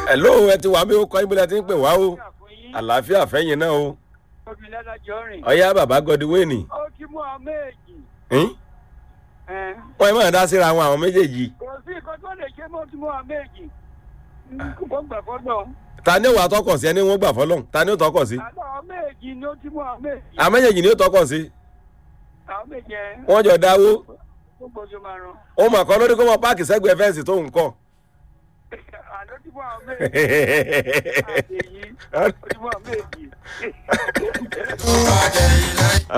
hello ẹ ti wà mí ó kọ́ ibùdó ẹ ti ń pè wá o àlàáfíà fẹ́yìn náà o obìnrin lọ́jọ́ rìn. ọ̀yá bàbá gọdíwéènì ó ti mú ọ méjì. wọ́n ẹ máa dá síra àwọn àwọn méjèèjì kò sí nǹkan tó lè ṣe mọ́ ti mú ọ méjì. kò gbà fọ́dọ̀. ta ni ó wà tọkọ̀ sí ẹni wọ́n gbà fọlọ́n ta ni ó tọkọ̀ sí àlọ́ ọ méjì ni ó ti mú ọ méjì. àwọn méjèèjì ni ó tọkọ̀ sí àwọn méjì ẹ. wọ́n jọ dáwó gbogbo ojú máa rán. ó mà kọ́ lórí kó mọ páàkì sẹ́gbẹ̀ẹ́ fẹ́ǹsì tó ń kọ́ àlọ́ ti mú ọ méjì. àtẹ̀yí ó ti mú ọ méjì.